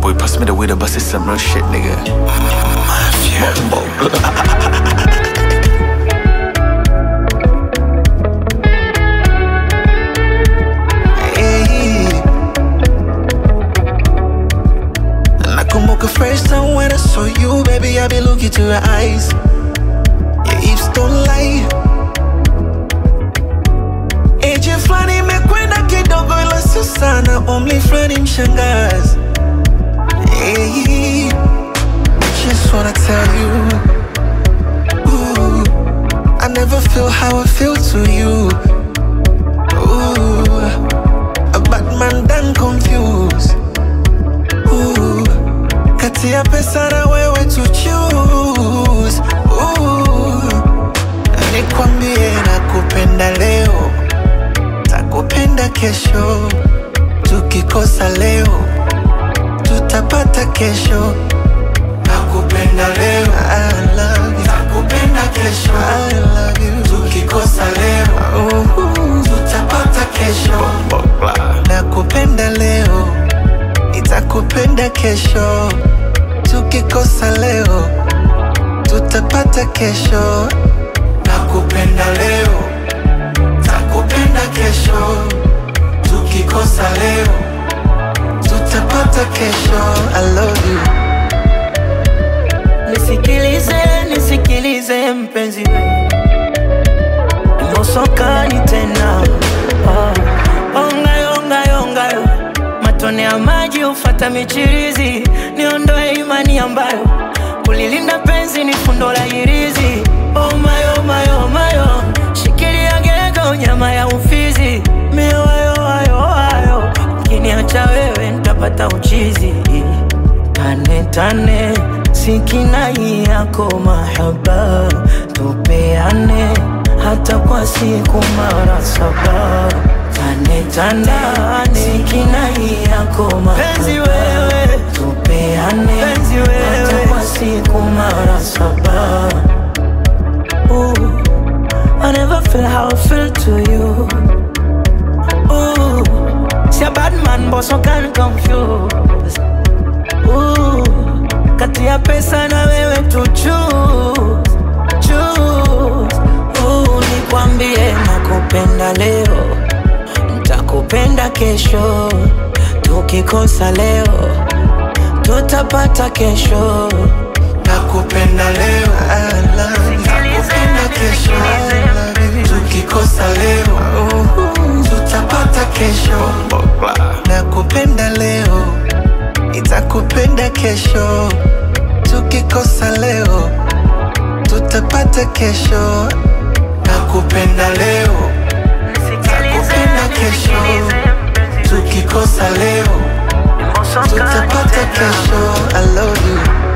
boy pass me the weed, but it's some real shit, nigga. Mafia. Hey. Nakumbuka first time when I saw you, baby, I be looking to your eyes. Your hips don't lie. Age fulani imekwenda kidogo, ila sio sana. Umri fulani mshangazi. Hey. Just wanna tell you, ooh, I never feel how I feel to you. Ooh, a bad man done confused. Ooh, kati ya pesa na wewe to choose. Ooh, nikwambie nakupenda leo, takupenda kesho. Tukikosa leo, tutapata kesho. Nakupenda leo, I love you. Nakupenda kesho, I love you. Tukikosa leo, uh, tutapata kesho. Nakupenda leo, nitakupenda kesho. Tukikosa leo, tutapata kesho. Nakupenda leo, takupenda kesho. Tukikosa leo, tutapata kesho. I love you. Nisikilize, nisikilize mpenzi we Mosokani tena oh. Ongayo, ongayo, ongayo Matone ya maji ufata michirizi Niondoe imani ambayo Kulilinda penzi ni fundo la hirizi Oh my, oh my, oh my, oh Shikilia gego nyama ya ufizi Mioyo, ayo, ayo Ukiniacha wewe nitapata uchizi Tane tane sikinai yako mahaba tupeane hata kwa siku mara saba tane tane sikinai yako mahaba wewe tupeane hata kwa siku mara saba Ooh, I never feel how I feel to you Ooh, see a bad man but so can confuse Ooh, kati ya pesa na wewe tu choose, choose. Ooh, nikwambie nakupenda leo, nitakupenda kesho. Tukikosa leo, tutapata kesho. Nakupenda leo, I love you. Nakupenda kesho, I love you. Tukikosa leo, uh, tutapata kesho. Nakupenda leo, nitakupenda kesho. Tukikosa leo, tutapata kesho. Nakupenda leo, nakupenda kesho. Tukikosa leo, tutapata kesho. I love you.